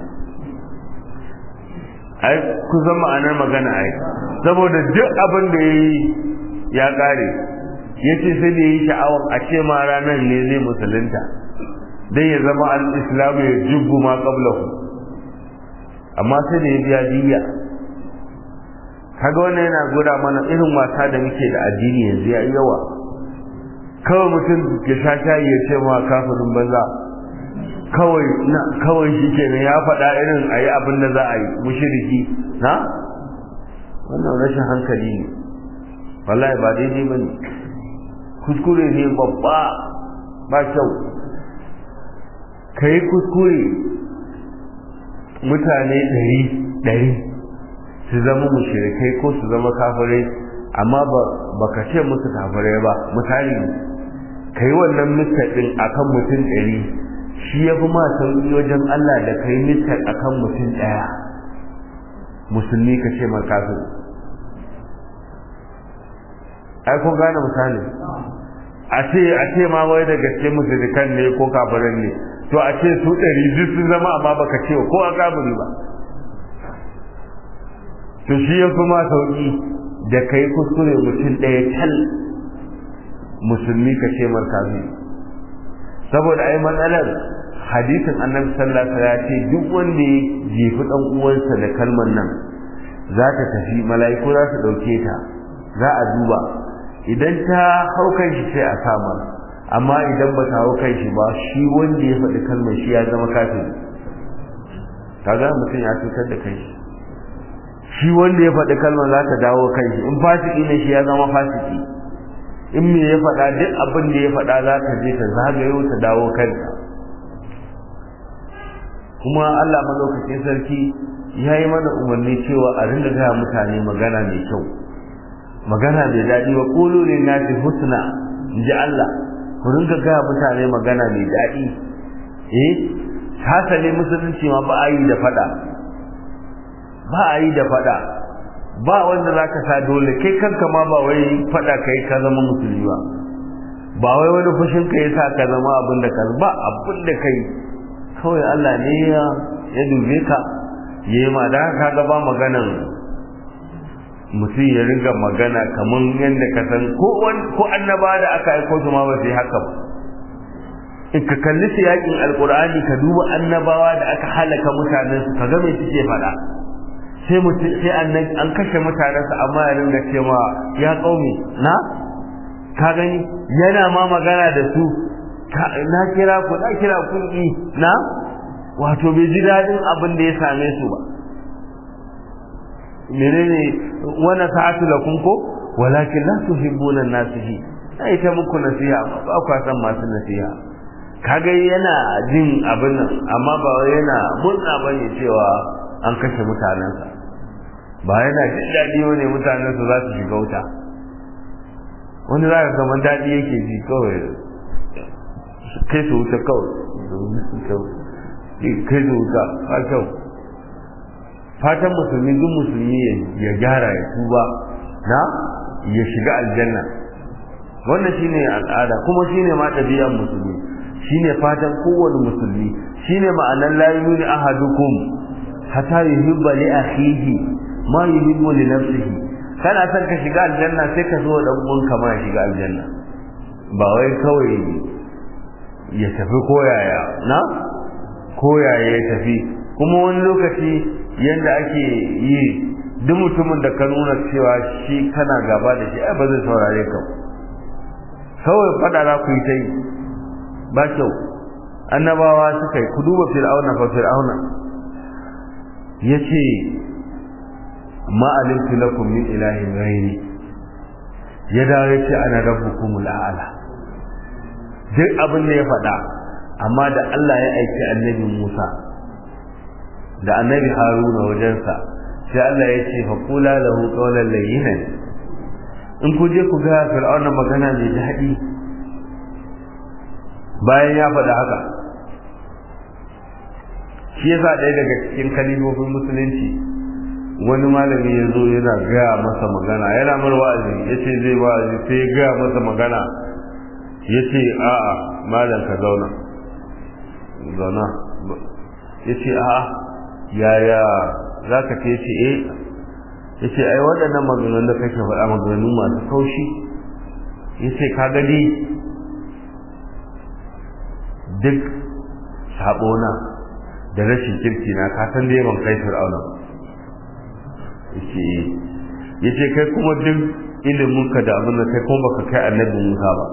ai ku zama ma'anar magana ai saboda duk abin da ya yi ya kare ya ce sai da ya yi sha'awar a ce ma ranar ne zai musulunta dan ya zama al-islamu ya jubbu ma qablahu amma sai da ya biya diya kaga wannan yana gura mana irin wasa da muke da addini yanzu ya yawa kawai mutum ya sha shayi ya ce ma kafirin banza kawai na kawai shi kenan ya faɗa irin a yi abin da za a yi mushiriki na wannan rashin hankali ne wallahi ba daidai ba ne kuskure ne babba ba kyau ka yi kuskure mutane ɗari ɗari su zama mushirikai ko su zama kafirai amma ba ka ce musu kafirai ba misali ka yi wannan mistar ɗin a kan mutum ɗari shi ya fi ma sauƙi wajen Allah da ka yi mistar a kan mutum ɗaya musulmi ka ce ma kafin ai kun gane misali a ce a ce ma wai da gaske musulkan ne ko kafiran ne to a ce su ɗari duk sun zama amma baka ce ko a kafiri ba to shi ya fi ma sauƙi da kai kuskure mutum ɗaya tal musulmi ka ce markazi saboda ai matsalar hadisin annabi sallallahu alaihi ya ce duk wanda ya jefi dan uwansa da kalmar nan za ta tafi mala'iku za su dauke ta za a duba idan ta hau kan shi sai a sama amma idan ba ta hau kan shi ba shi wanda ya faɗi kalmar shi ya zama kafiri kaga mutum ya cutar da kai shi wanda ya faɗi kalmar za ta dawo kan shi in fasiki ne shi ya zama fasiki in me ya faɗa duk abin da ya faɗa za ta je ta zagayo ta dawo kanta kuma Allah malaukakin sarki ya yi mana umarni cewa a rinda gaya mutane magana mai kyau magana mai daɗi wa ƙulu ne na fi husna in ji Allah ku ringa gaya mutane magana mai daɗi eh hasali musulunci ma ba a yi da faɗa ba a yi da faɗa ba wanda za ka sa dole kai kanka ma ba wai faɗa kai ka zama musulmi ba ba wai wani fushin ka ya sa ka zama abin da ka ba abin da kai kawai Allah ne ya ya dube ka ya yi ma da haka ga ba maganan mutum ya ringa magana kamar yadda ka san ko ko annaba da aka aiko su ma ba su yi haka ba in ka kalli su yakin alkur'ani ka duba annabawa da aka halaka mutanen su ka ga me suke faɗa sai mutum sai an kashe mutanensa amma ya ringa cewa ya kaumi na ka gani yana ma magana da su na kira ku na kira ku na wato bai ji dadin abin da ya same su ba menene wana sa'atu lakum ko walakin la tuhibbuna an-nasihi sai ta muku nasiha amma ba ku san masu nasiha kaga yana jin abin nan amma ba yana murna bane cewa an kashe mutanensa ba yana jin daɗi ne mutanensa za su shiga wuta wani za ka kamar daɗi yake ji kawai kai su wuta kawai kai su wuta ba kyau fatan musulmi duk musulmi ya gyara ya tuba na ya shiga aljanna wannan shine al'ada kuma shine ma ɗabi'ar musulmi shine fatan kowane musulmi shine ma'anar la yuni ahadukum hatta yuhibba li akhihi ma yuhibbu li nafsihi kana son ka shiga aljanna sai ka zo dan uwanka ma ya shiga aljanna ba wai kawai ya tafi koyaya na koyaya ya tafi kuma wani lokaci yadda ake yi duk mutumin da ka nuna cewa shi kana gaba da shi ai ba zai saurare ka kawai fada za ku yi ta yi ba kyau annabawa suka yi ku duba fir'auna fa fir'auna ya ce ma alimtu lakum min ilahin ghairi ya dawo ya ce ana rabbukumul a'la duk abin da ya faɗa amma da Allah ya aiki annabi Musa da annabi Haruna wajensa sai Allah ya ce faqula lahu qawlan layyinan in ku je ku ga fir'auna magana mai daɗi bayan ya faɗa haka shi yasa ɗaya daga cikin kalibobin musulunci wani malami ya zo yana gaya masa magana yana mar wa'azi ya ce zai wa'azi sai ya gaya masa magana ya ce a'a malam ka zauna zauna ya ce a'a yaya za ka ce ce eh ya ce ai waɗannan maganganun da kake faɗa maganganu masu kaushi ya ce ka gadi duk saɓona da rashin kirki na ka san dai ban kai fir'auna yace yace kai kuma duk ilimin ka da abin da kai kuma baka kai annabi Musa ba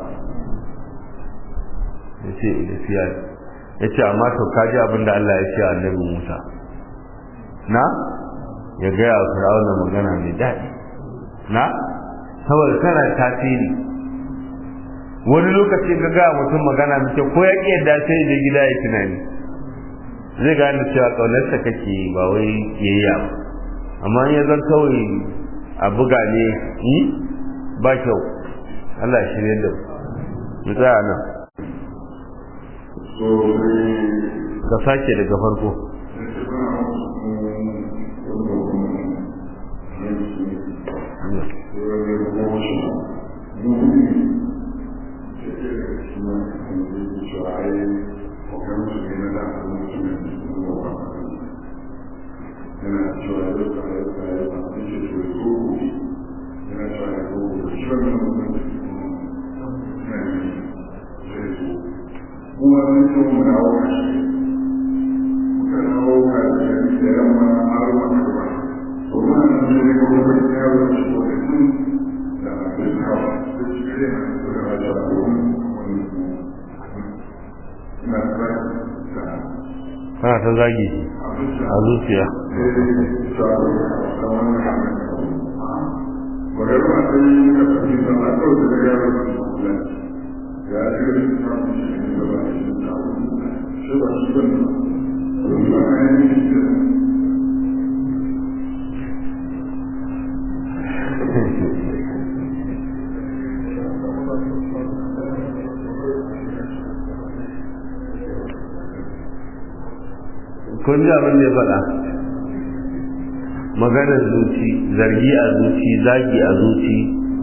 yace gaskiya yace amma to ka ji abin da Allah ya ce annabi Musa na ya ga ya fir'auna magana mai daɗi na saboda kana tasiri wani lokaci ga ga mutum magana mai kyau ko ya ƙi yadda sai da gida ya tunani zai gane cewa ƙaunarsa kake ba wai kiyayya ba amma ya zan kawai a buga ne ba kyau Allah ya shirye da mu tsaya nan ka sake daga farko kana ta zagi a zuciya kun ji abin da ya faɗa maganar zuci zargi a zuci zagi a zuci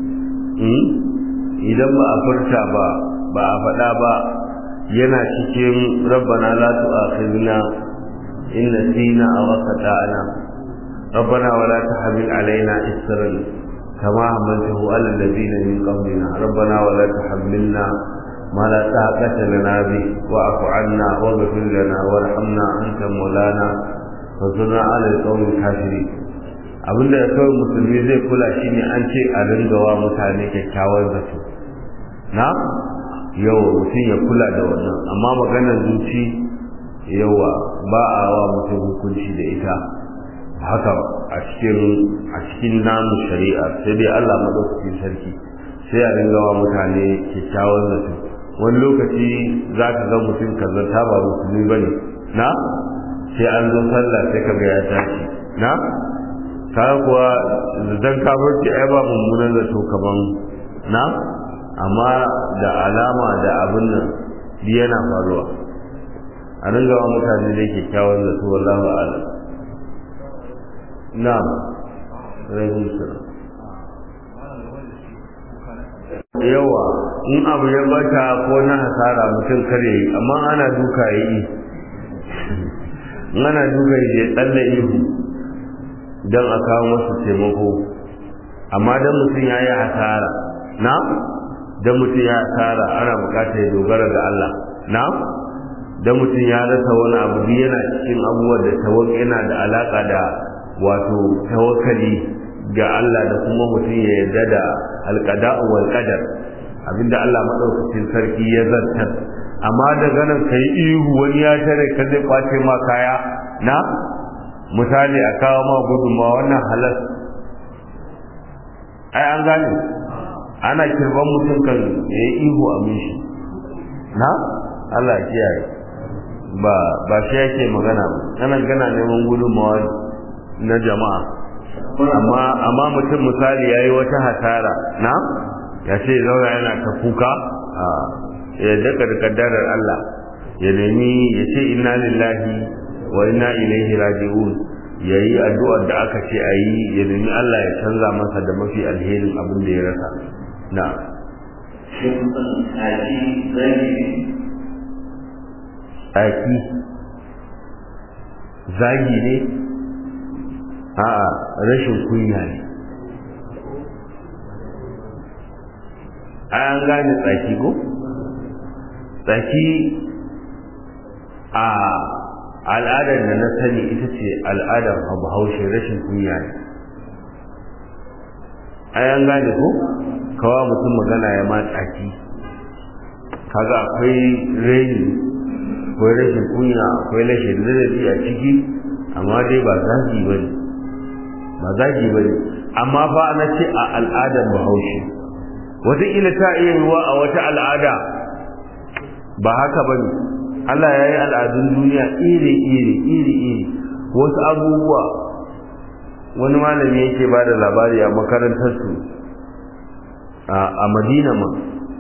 idan ba a furta ba ba a faɗa ba yana cikin rabbana la tu'akhidna in nasina aw akhtana rabbana wa la tahmil alaina isran kama hamaltahu ala alladhina min qablina rabbana wa la tahmilna ما لا طاقة لنا به واعف عنا واغفر لنا وارحمنا أنت مولانا فانصرنا على القوم الكافرين abinda da kawai musulmi zai kula shi ne an ce a ringawa mutane kyakkyawan zato na yau mutum ya kula da wannan amma maganar zuci yawa ba a wa mutum hukunci da ita haka a cikin a cikin namu shari'a sai dai Allah madaukakin sarki sai a ringawa mutane kyakkyawan zato wani lokaci za ka ga mutum kazanta ba musulmi ba ne na sai an zo sallah sai ka ga ya tashi na ka kuwa dan kafirci ai ba mummunan zato kaman na amma da alama da abin nan bi yana faruwa a ringa wa mutane da kyakkyawan zato wallahu a'lam na rahim salam yawa in abu ya bata ko na hasara mutum kare yi amma ana duka ya yi ana duka ya tsalle ihu don a kawo masa taimako amma don mutum ya yi hasara na don mutum ya hasara ana bukatar ya dogara ga Allah na don mutum ya rasa wani abu yana cikin abubuwan da tawak yana da alaka da wato tawakkali ga Allah da kuma mutum ya yarda da alqada'u wal qadar abinda Allah madaukakin sarki ya zartar amma daga nan kai ihu wani ya tare ka zai kwace ma kaya na misali a kawo ma gudunma wannan halas ai an gane ana kirban mutum kan ya yi ihu a mishi na Allah ya kiyaye ba ba shi yake magana ba ana gana neman gudunmawa na jama'a amma amma mutum misali yayi wata hasara na ya ce zauna yana ta kuka a ya daga da kaddarar Allah ya nemi ya ce inna lillahi wa inna ilaihi raji'un yayi addu'ar da aka ce ayi ya nemi Allah ya canza masa da mafi alherin abin da ya rasa na Aki zagi ne a'a rashin kunya ne an gane tsaki ko tsaki a al'adar da na sani ita ce al'adar bahaushe rashin kunya ne an gane ko kawa mutum magana ya ma tsaki kaga akwai raini akwai rashin kunya akwai rashin ladabi a ciki amma dai ba zagi ba ne ba zagi ba ne amma fa na ce a al'adar bahaushe wataƙila ta iya ruwa a wata al'ada ba haka ba ne Allah ya yi al'adun duniya iri-iri iri-iri wasu abubuwa wani malami yake ba da labari a makarantarsu a madina ma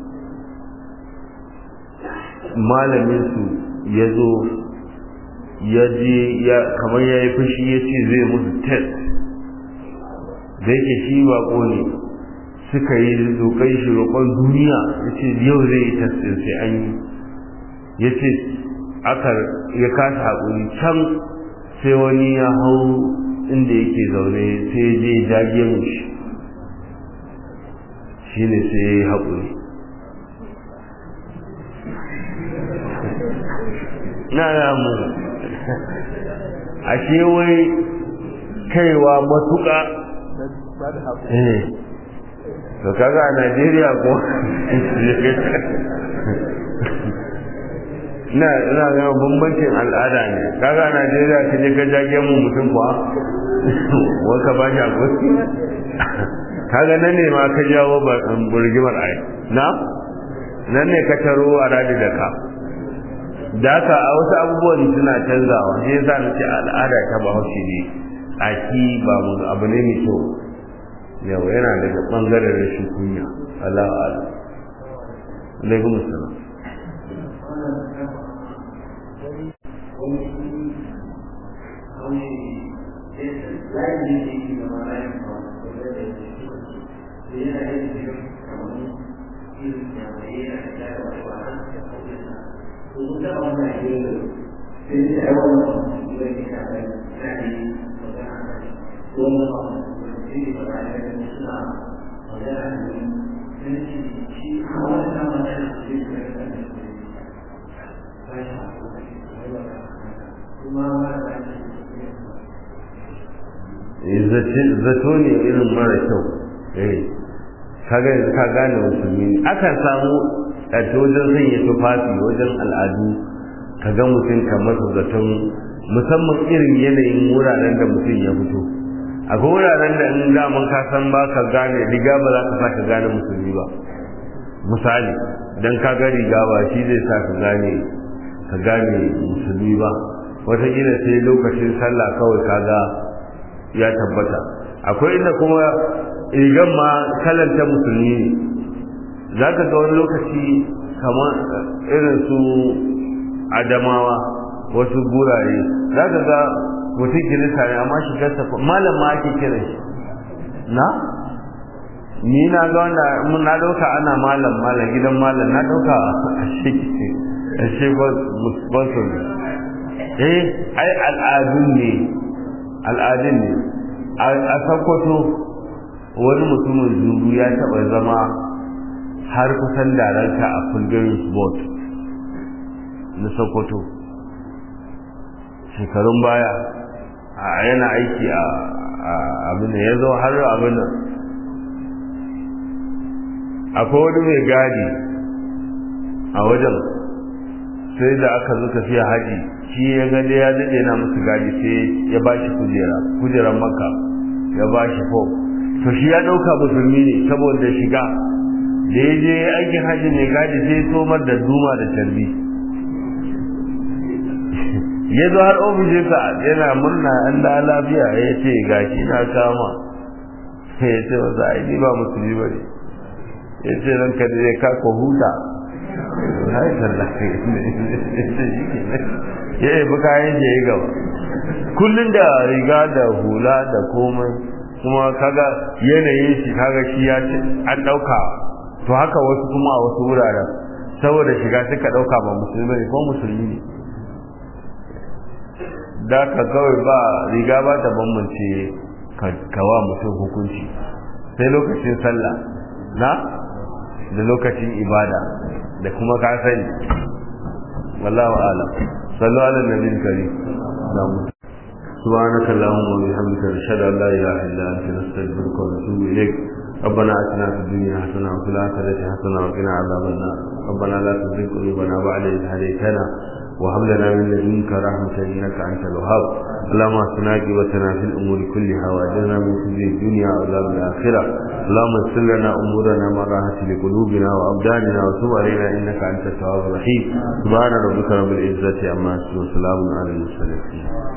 malaminsu ya zo ya je kamar ya yi fushi ya ce zai musu test da yake shi bako ne suka yi roƙon shi roƙon duniya ya ce yau zai yi test ɗin sai an yi ya ce aka ya kasa haƙuri can sai wani ya hau inda yake zaune sai ya je jage mu shi shi ne sai ya yi haƙuri na ramu ashe wai kaiwa matuƙa eh to kaga a Najeriya ko ina ina ga bambancin al'ada ne kaga a Najeriya ka je ka jage mu mutum kuwa waka ba shi akwai kaga nan ne ma ka jawo burgimar ai na nan ne ka taro a radi da ka da haka a wasu abubuwan suna canzawa sai yasa na ce al'ada ta bahaushe ne aki ba mu abu ne mai kyau yau yana daga bangaren rashin kunya Allah ala alaikum assalam zato ne irin mara kyau eh kaga yanzu ka gane musulmi akan samu a wajen sanya tufafi wajen al'adu ka ga mutum kamar zaton musamman irin yanayin wuraren da mutum ya fito akwai wuraren da in daman ka san ba ka gane riga ba za ka sa ka gane musulmi ba misali dan ka ga riga ba shi zai sa ka gane ka gane musulmi ba wataƙila sai lokacin sallah kawai kaga ya tabbata akwai inda kuma rigan ma kalanta musulmi ne za ka ga wani lokaci kamar irin su adamawa wasu gurare za ka ga mutum kirista ne amma shigarsa malam ma ake kiran shi na ni na ga wanda mun na dauka ana malam malam gidan malam na dauka a shi a shi ba su eh ai al'adun ne al'adun ne a sakkwato wani mutumin zuru ya taɓa zama har kusan daranta a kundin board na sokoto shekarun baya a yana aiki a abin ya zo har abin nan akwai wani mai gadi a wajen sai da aka zo tafiya haji shi ya gade ya daɗe na musu gadi sai ya ba shi kujera kujeran maka ya ba shi fom to shi ya ɗauka musulmi ne saboda shiga da ya je aikin hajji mai gadi sai ya somar da duma da tarbi ya zo har ofishinsa yana murna an da lafiya ya ce gashi na kama ya ce wasu aini ba musulmi ba ne ya ce ran ka da ka ko huta ya yi kayan da ya gaba kullum da riga da hula da komai kuma kaga yanayin shi kaga shi ya ce an ɗauka to haka wasu kuma a wasu wuraren saboda shiga suka ɗauka ba musulmi ne ko musulmi ne da ka kawai ba riga ba ta bambance kawa mutum hukunci sai lokacin sallah na da lokacin ibada da kuma ka sani wallahu alam sallu ala nabiyil karim سبحانك اللهم وبحمدك نشهد ان لا اله الا انت نستغفرك ونتوب اليك ربنا اتنا في الدنيا حسنه وفي الاخره حسنه وقنا عذاب النار ربنا لا تزغ قلوبنا بعد اذ هديتنا وهب لنا من لدنك رحمة إنك أنت الوهاب اللهم اهدنا عاقبتنا في الأمور كلها وأجرنا من خزي الدنيا وعذاب الآخرة اللهم يسر لنا أمورنا مراحة لقلوبنا وأبداننا وتب علينا إنك أنت التواب الرحيم سبحان ربك رب العزة عما يصفون وسلام على المرسلين